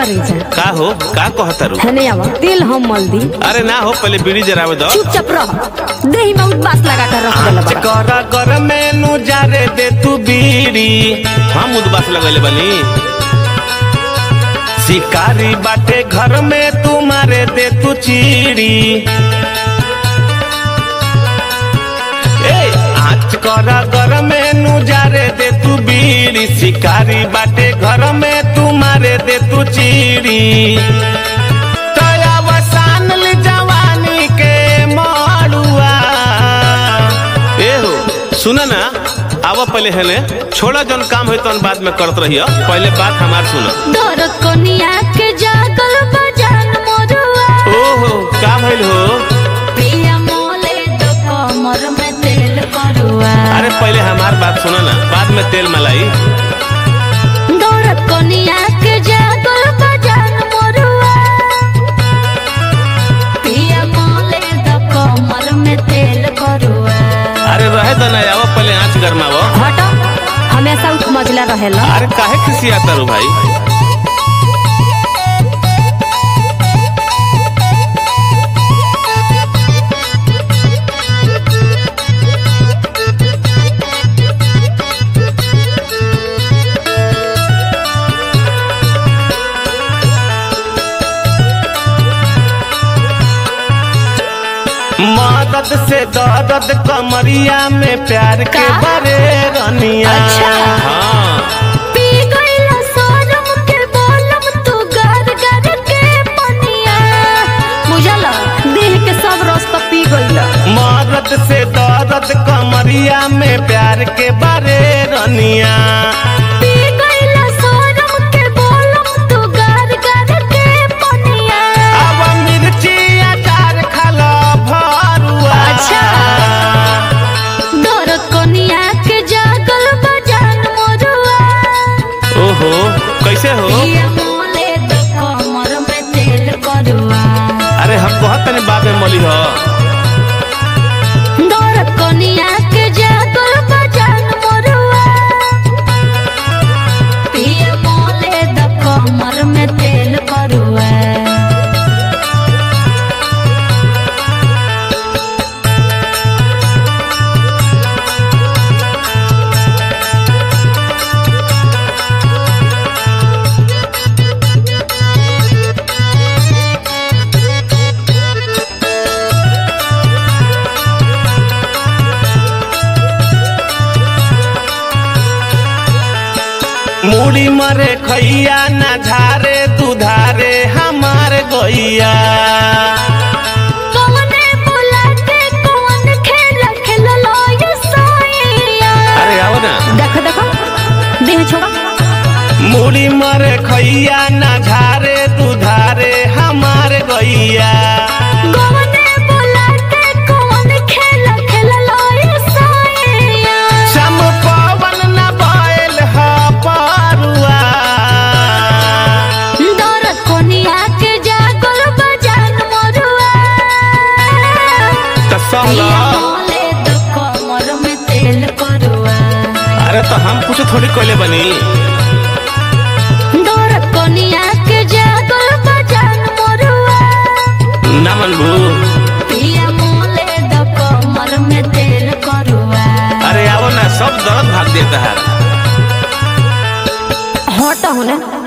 करे जा का हो का कहतारू हने आवा तेल हम मल दी अरे ना हो पहले बीड़ी जरावे दो चुपचाप रह देही में उबास लगा कर रख देला आँच बड़ा कर कर मेनू जारे दे तू बीड़ी हम उदबास लगले बनी शिकारी बाटे घर में तू मारे दे तू चीड़ी ए आँच कर कर मेनू जारे दे तू बीड़ी शिकारी बाटे घर में तू मारे दे तू चीड़ी तया वसान ली जवानी के माड़ुआ ए हो सुना ना आवा पहले हेले छोड़ा जौन काम है तौन बाद में करत रहियो पहले बात हमार सुनो दरद कोनिया के जागल बजान मोरुआ ओहो का भइल हो पिया मोले तो कमर में तेल करुआ अरे पहले हमार बात सुनो ना बाद में तेल मलाई दरद कोनिया के जागल बजान मोरुआ पिया मोले तो कमर में तेल करुआ अरे रहे तो ना आवा पहले आँच गरमावो हटो हमेशा उठ मजला रहेला अरे काहे खिसियाता रू भाई मदद से दर्द कमरिया में प्यार के का? बरे रनिया अच्छा। हाँ पी गईला सोनम के बोलम तू गर गर के पनिया बुझल दिल के सब रस तो पी गईला मदद से दर्द कमरिया में प्यार के बारे रनिया पी गईला सोनम के बोलम तू गर गर के पनिया अब मिर्ची अचार खालो भरुआ अच्छा। दर कोनिया के जागल बजान मोरुआ ओहो कैसे हो पिया मोले तो कमर में तेल करुआ अरे हम बहुत तनी बाबे मली हो दर कोनिया के जागल बजान मोरुआ पिया मोले तो कमर में तेल करुआ मूड़ी मरे खैया ना झारे दुधारे हमार गैया कौने बोला के कौन खेल खेललो ये सोइया अरे आओ ना देख देखो देह छोड़ा मूड़ी मरे खैया ना झारे दुधारे हमार गैया कौने बोला के कौन खेल खेललो ये सोइया सम पवन न बैल ह परुआ दरद कोनिया के जागल बजान मोरुआ त सहला मोले तो कमर में तेल करुआ अरे तो हम कुछ थोड़ी कहले बनी दरद कोनिया के जागल बजान मोरुआ ना मनबू पिया मोले तो कमर में तेल करुआ अरे आओ ना सब दर्द भाग देता है हट होने